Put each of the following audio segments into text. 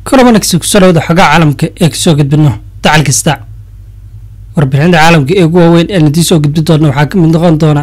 kula wanaagsan kusoo dhawada xogaa caalamka ee kasoo gudbino dacal kasta warbixinada caalamka ee ugu waaweyn ee nadii soo gudbin doona waxaa ka mid noqon doona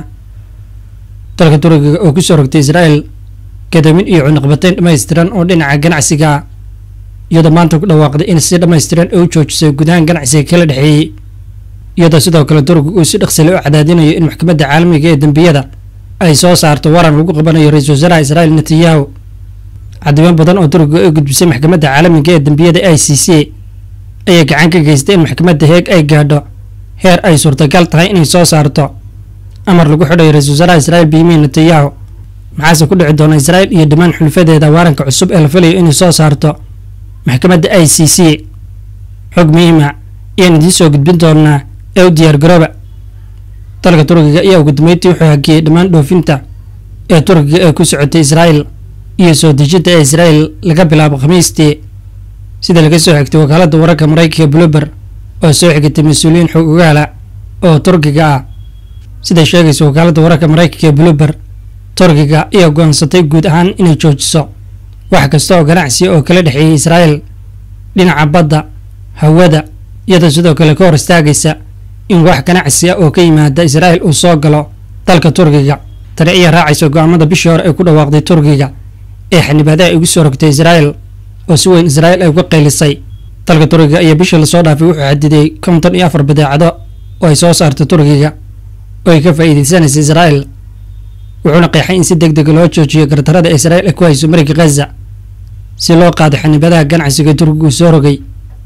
dalka turkiga oo kusoo rogtay israa'el gadoomin iyo cunaqbateyn dhammaystiran oo dhinaca ganacsiga ah iyadoo maanta ku dhawaaqday in si dhammaystiran ay u joojisay gudahaan ganacsiga kala dhexeeyey iyadoo sidoo kale turkiga uu si dhaqsale u cadaadinayo in maxkamadda caalamiga ee dembiyada ay soo saarto waran lagu qabanayo ra-iisul wasaaraha israa'el netanyahu caddiban badan oo turkiga ay gudbisay maxkamadda caalamiga ee dembiyada i c c ayaa gacan ka geystay in maxkamadda heeg ay gaadho heer ay suurtagal tahay inay soo saarto amar lagu xidhayo ra-iisul wasaaraha israa'el benyamin netanyahu maxaase ku dhici doona israa'el iyo dhammaan xulfadeeda waaranka cusub ee la filayo inay soo saarto maxkamadda i c c xog muhiima ayaan idiin soo gudbin doonaa ee u diyaar garooba dalka turkiga ayaa ugu dambeyntii wuxuu hakiyey dhammaan dhoofinta ee turkiga ee ku socotay israa'el iyo soo dejinta ee israa'el laga bilaabo khamiistii sida laga soo xigtay wakaaladda wararka maraykanka bluber oo soo xigatay mas-uuliyiin xog ogaala oo turkiga ah siday sheegaysa wakaaladda wararka maraykanka ee bluber turkiga ayaa go-aansatay guud ahaan inay joojiso wax kasta oo ganacsi oo kala dhexeeyay israa'el dhinaca badda hawada iyadoo sidoo kale ka hor istaagaysa in wax ganacsi ah oo ka yimaada israa'el uu soo galo dalka turkiga tani ayaa raacaysa go-aamada bishii hore ay ku dhawaaqday turkiga ee xanibaadaha igu soo rogtay israa'el oo si weyn israa'el ay uga qaylisay dalka turkiga ayaa bishii lasoo dhaafay wuxuu xadidiyey konton iyo afar badeecado oo ay soo saartay turkiga oo ay ka faa'iidaysanaysa israa'el wuxuuna qeexay in si deg dega loo joojiyo gardarada israa'el ay ku hayso mariga khaza si loo qaado xanibadaha ganacsiga turkiga uu soo rogay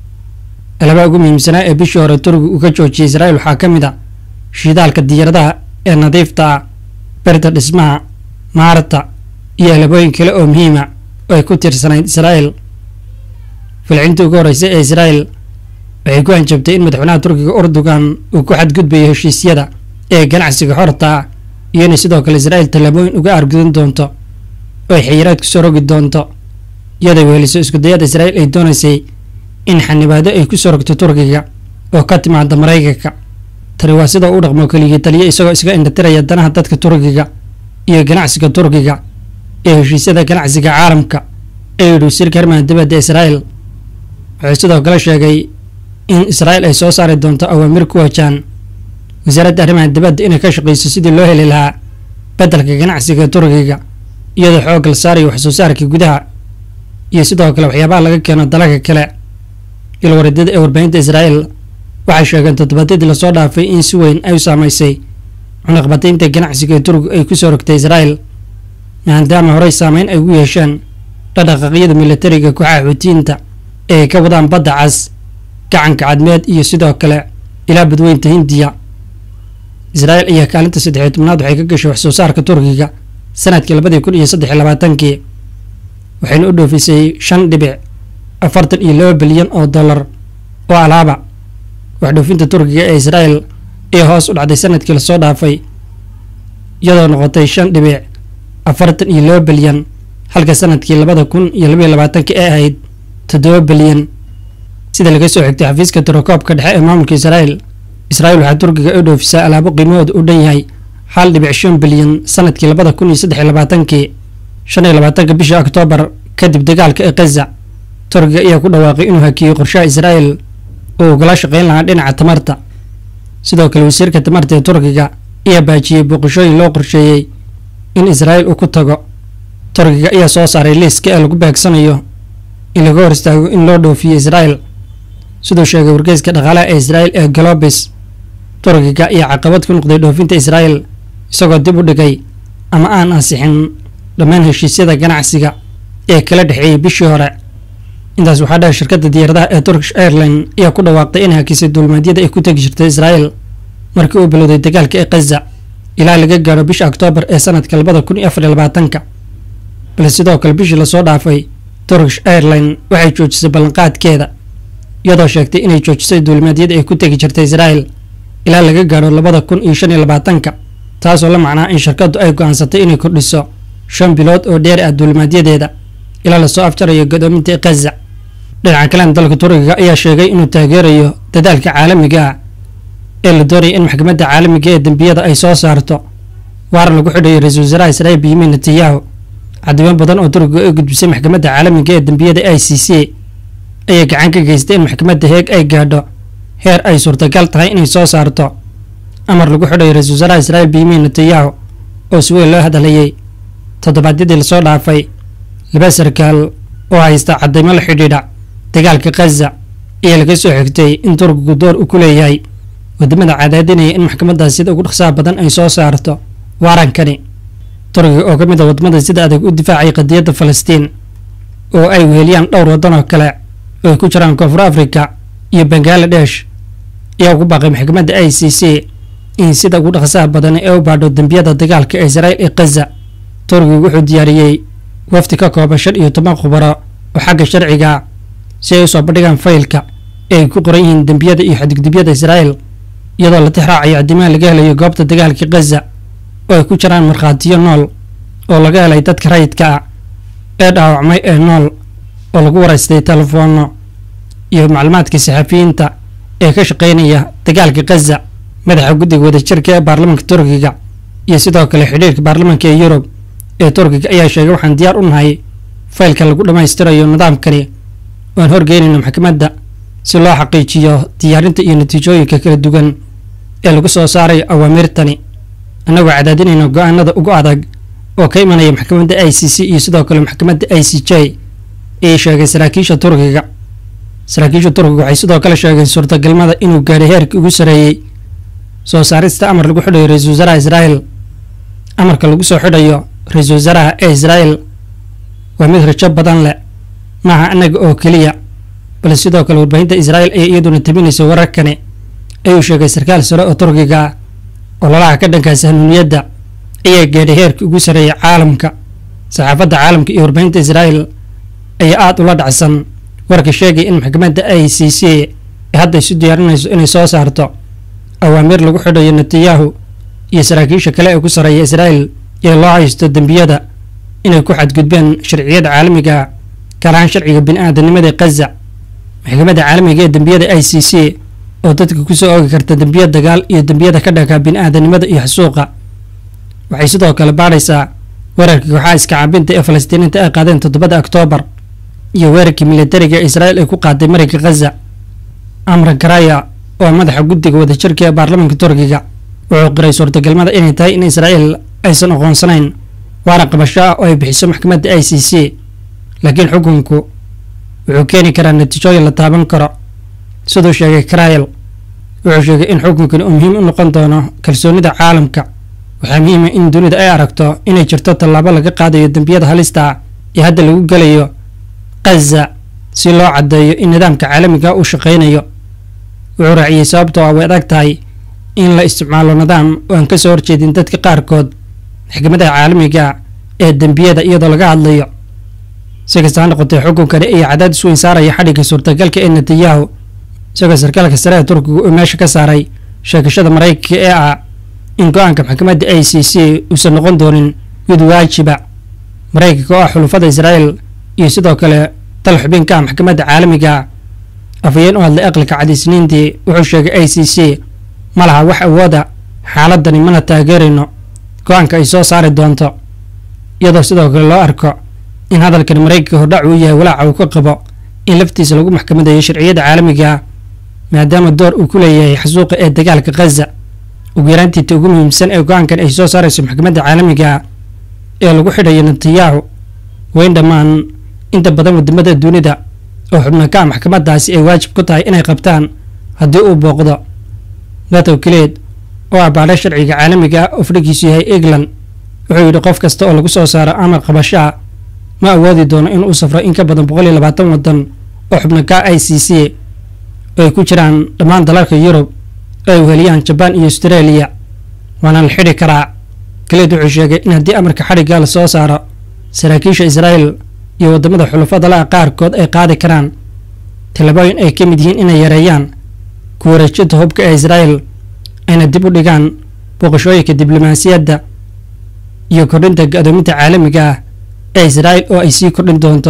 alabaa ugu muhiimsanaa ee bishii hore turkiga uu ka joojiyay israa'el waxaa ka mid a shidaalka diyaaradaha ee nadiifta ah berta dhismaha maarta iyo alabooyin kale oo muhiima oo ay ku tiirsanayd israa'el filcintii ugu horreysay ee israa'el waxay ku hanjabtay in madaxweynaha turkiga urdugan uu ku xadgudbayo heshiisyada ee ganacsiga xorta ah iyo inay sidoo kale israa'el tallaabooyin uga aargudan doonto oo ay xayiraad kusoo rogi doonto iyadoo weheliso iskudayada israa'el ay doonaysay in xanibaado ay kusoo rogto turkiga oo ka timaada maraykanka tani waa sida u dhaqmo keligii taliya isagoo iska indhatiraya danaha dadka turkiga iyo ganacsiga turkiga ee heshiisyada ganacsiga caalamka ee yidhi wasiirka arrimaha dibadda israa'el wuxuu sidoo kale sheegay in israa'el ay soo saari doonto awaamir ku wajaan wasaaradda arrimaha dibadda inay ka shaqayso sidii loo heli lahaa beddelka ganacsiga turkiga iyadoo xoog la saarayo wax soo saarka gudaha iyo sidoo kale waxyaabaha laga keeno dalalka kale ilwareedyada ee warbaahinta israa'el waxay sheegeen toddobaadyadii lasoo dhaafay in si weyn ay u saamaysay cunaqbataynta ganacsiga ee turkiga ay kusoo rogtay israa'el maadaama horey saameyn ay ugu yeesheen dhaqdhaqaaqyada militariga kooxaha xuutiyiinta ee ay ka wadaan badda cas gacanka cadmeed iyo sidoo kale ilaa badweynta hindiya israa'el ayaa kaalinta saddexiyo tobnaad waxay ka gashay wax soo saarka turkiga sanadkii labadii kun iyo saddex iyo labaatankii waxayna u dhoofisay shan dhibic afartan iyo laba bilyan oo dollar oo alaaba wax dhoofinta turkiga ee israa'el ayaa hoos u dhacday sanadkii lasoo dhaafay iyadoo noqotay shan dhibic afartan iyo laba bilyan halka sanadkii labada kun iyo labaiyo labaatanka ee ahayd toddoba bilyan sida laga soo xigtay xafiiska tirakoobka dhexe ee maamulka israa'el israa'el waxaa turkiga u dhoofisaa alaabo qiimahooda u dhan yahay hal dhibic shan bilyan sanadkii labada kun iyo saddex iyo labaatankii shan iyo labaatanka bisha oktoobar kadib dagaalka ee khaza turkiga ayaa ku dhawaaqay inuu hakiyey qorshaha israa'el oo ugala shaqayn lahaa dhinaca tamarta sidoo kale wasiirka tamarta ee turkiga ayaa baajiyey booqashooyin loo qorsheeyey in israa'el uu ku tago turkiga ayaa soo saaray liiska ee lagu beegsanayo in laga hor istaago in loo dhoofiyo israa'el siduu sheegay wargeyska dhaqaalaha ee israa'el ee galobis turkiga ayaa caqabad ku noqday dhoofinta israa'el isagoo dib u dhigay ama aan ansixin dhammaan heshiisyada ganacsiga ee kala dhexeeyey bishii hore intaas waxaa dheer shirkadda diyaaradaha ee turkish airline ayaa ku dhawaaqday inay hakisay duulmaadyada ay ku tegi jirtay israa'el markii uu bilowday dagaalka ee khaza ilaa laga gaadho bisha oktoobar ee sanadka labada kun iyo afar iyo labaatanka balse sidoo kale bishii lasoo dhaafay turkish airline waxay joojisay ballanqaadkeeda iyadoo sheegtay inay joojisay duulmaadyada ay ku tegi jirtay israa'el ilaa laga gaadho labada kun iyo shan iyo labaatanka taasoo la macnaa in shirkaddu ay go-aansatay inay kordhiso shan bilood oo dheer ah duulmaadyadeeda ilaa lasoo afjarayo gadoominta khaza dhinaca kalena dalka turkiga ayaa sheegay inuu taageerayo dadaalka caalamiga ah ee la doonaya in maxkamadda caalamiga ee dembiyada ay soo saarto waaran lagu xidhayo ra-iisul wasaaraha israa'il benyamin netanyahu caddiban badan oo turkiga ay gudbisay maxkamadda caalamiga ee dembiyada i c c ayaa gacan ka geystay in maxkamadda heeg ay gaadho heer ay suurtagal tahay inay soo saarto amar lagu xidhayo ra-iisul wasaaraha israa'iil benyamin netanyahu oo si weyn loo hadlayay toddobaadyadii lasoo dhaafay laba sarkaal oo haysta caddaymo la xidhiidha dagaalka khaza ayaa laga soo xigtay in turkigu door u ku leeyahay wadamada cadaadinaya in maxkamaddaas sida ugu dhaqsaha badan ay soo saarto waarankani turkiga oo ka mid a wadamada sida adag u difaacay qadiyadda falastiin oo ay weheliyaan dhowr waddan oo kale oo ay ku jiraan koonfur africa iyo bangaladesh ayaa ugu baaqay maxkamadda i c c in sida ugu dhaqsaha badan ee u baadho dembiyada dagaalka ee israa'iil ee khaza turkigu wuxuu diyaariyey wafdi ka kooban shan iyo toban khubaro oo xagga sharciga si ay u soo bandhigaan faylka ee ay ku qoran yihiin dembiyada iyo xadgudubyada israa'iil iyadoo la tix raacayo caddimaha laga helayo goobta dagaalka khaza oo ay ku jiraan markhaatiyo nool oo laga helay dadka rayidka ah ee dhaawacmay ee nool oo lagu waraystay telefoonno iyo macluumaadka saxafiyiinta ee ka shaqaynaya dagaalka khaza madaxa guddiga wadajirka ee baarlamaanka turkiga iyo sidoo kale xidhiirka baarlamaanka ee yurub ee turkiga ayaa sheegay waxaan diyaar u nahay faylka lagu dhammaystirayo nidaamkani oan horgeynayno maxkamadda si loo xaqiijiyo diyaarinta iyo natiijooyinka kala duwan ee lagu soo saarayo awaamirtani annagoo cadaadinayna go-aanada ugu adag oo ka imanaya maxkamadda i c c iyo sidoo kale maxkamadda i c j ayay sheegay saraakiisha turkiga saraakiisha turkiga waxay sidoo kale sheegeen suurtagalmada inuu gaadhay heerkii ugu sareeyey soo saarista amar lagu xidhayo ra-iisul wasaaraha israa'iil amarka lagu soo xidhayo ra-iisul wasaaraha ee israa'iil waa mid rajo badan leh maaha annaga oo keliya balse sidoo kale warbaahinta israa'iil ayaa iyaduna tabinaysa wararkani ayuu sheegay sarkaal sare oo turkiga ah ololaha ka dhankaas hanuuniyadda ayaa gaadhay heerkii ugu sareeyay caalamka saxaafadda caalamka iyo warbaahinta israa'iil ayaa aada ula dhacsan warka sheegaya in maxkamadda i c c ee hadda isu diyaarinayso inay soo saarto awaamiir lagu xidhayo netanyahu iyo saraakiisha kale ee ku sareeya israa'iil ee loo haysto dembiyada inay ku xadgudbeen sharciyada caalamiga gaar ahaan sharciga bini-aadanimada khaza maxkamadda caalamiga ee dembiyada i c c oo dadka kusoo oogi karta dembiya dagaal iyo dembiyada ka dhanka bini-aadanimada iyo xasuuqa waxay sidoo kale baadhaysaa weerarkii kooxaha iska caabinta ee falastiiniinta ay qaadeen toddobada oktoobar iyo weerarkii militariga ee israa'iil ay ku qaaday marinka khaza amran karaya oo madaxa guddiga wadajirka ee baarlamaanka turkiga wuxuu qiray suurtagalmada inay tahay in israa'iil aysan aqoonsanayn waana qabasho ah oo ay bixiso maxkamadda i c c laakiin xukunku wuxuu keeni karaa natiijooyin la taaban karo siduu sheegay karayel wuxuu sheegay in xukunkani uu muhiim u noqon doono kalsoonida caalamka waxaa muhiima in dunida ay aragto inay jirto tallaabo laga qaadayo dembiyada halista ah ee hadda lagu gelayo khaza si loo caddeeyo in nidaamka caalamiga uu shaqaynayo wuxuu raaciyey sababtoo ah way adag tahay in la isticmaalo nidaam oo aan ka soo horjeedin dadka qaarkood maxkamadaha caalamiga ee dembiyada iyadoo laga hadlayo si kasta ha noqotee xukunkani ayaa cadaadis weyn saaraya xadhigga suurtagalka ee netanyahu isagoo sarkaalka sare ee turkiga uu meesha ka saaray sheegashada maraykanka ee ah in go-aanka maxkamadda i c c uusan noqon doonin mid waajiba maraykanka oo ah xulufada israa'iil iyo sidoo kale dal xubinka ah maxkamadda caalamiga afhayeen u hadlay aqalka cadiisniintii wuxuu sheegay i c c ma laha wax awooda xaaladani mana taageerayno go-aanka ay soo saari doonto iyadoo sidoo kale loo arko in hadalkan maraykanka hordhac uu yahay walaaca uu ka qabo in laftiisa lagu maxkamadeeyo sharciyada caalamiga maadaama door uu ku leeyahay xasuuqa ee dagaalka khaza ugu yaraantiita ugu muhiimsan ee go-aankan ay soo saarayso maxkamadda caalamiga ee lagu xidhayo netanyahu weyn dhammaan inta badan wadamada dunida oo xubno ka ah maxkamaddaasi ay waajib ku tahay inay qabtaan haddii uu booqdo natow kileed oo ah baadho sharciga caalamiga ah oo fadhigiisu yahay england wuxuu yidhi qof kasta oo lagu soo saaro amar qabashaa ma awoodi doono inuu safro in ka badan boqol iyo labaatan waddan oo xubno ka i c c oo ay ku jiraan dhammaan dalalka yurub oo ay uheliyaan jabaan iyo astareeliya waana la xidhi karaa kaleed wuxuu sheegay in haddii amarka xadhigga la soo saaro saraakiisha israa'iil iyo waddamada xulufada la-a qaarkood ay qaadi karaan tallaabooyin ay ka mid yihiin inay yareeyaan ku wareejinta hubka ee israa'iil ayna dib u dhigaan booqashooyinka diblomaasiyadda iyo kordhinta ga-doominta caalamiga ah ee israa'iil oo ay sii kordhin doonto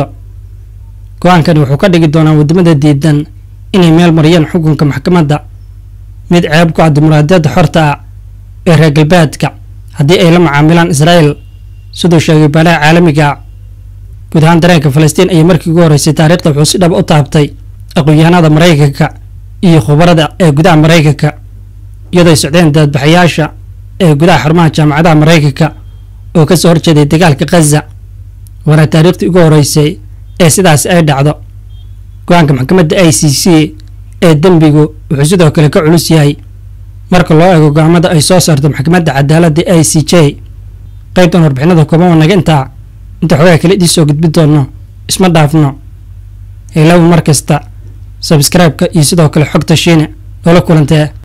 go-aankani wuxuu ka dhigi doonaa waddamada diidan inay meel mariyaan xukunka maxkamadda mid ceeb ku ah dimuqraadiyadda xorta ah ee reer galbeedka haddii ay la macaamilaan israa'iil siduu sheegay baalaha caalamiga guud ahaan dareenka falastiin ayay markii ugu horreysay taariikhda wuxuu si dhaba u taabtay aqoon-yahanada maraykanka iyo khubarada ee gudaha maraykanka iyadooy socdeen daadbaxayaasha ee gudaha xarumaha jaamacadaha maraykanka oo ka soo horjeeday dagaalka khaza waana taariikhtii ugu horeysay ee sidaas ay dhacdo go-aanka maxkamadda i c c ee dembigu wuxuu sidoo kale ka culus yahay marka loo eego go-aamada ay soo saarto maxkamadda cadaaladda i c j qaybtan warbixinada kooban waa naga intaa inta xogaa kale idii soo gudbi doonno isma dhaafno heelabu mar kasta sabskraibeka iyo sidoo kale xogta shiine noola kulantee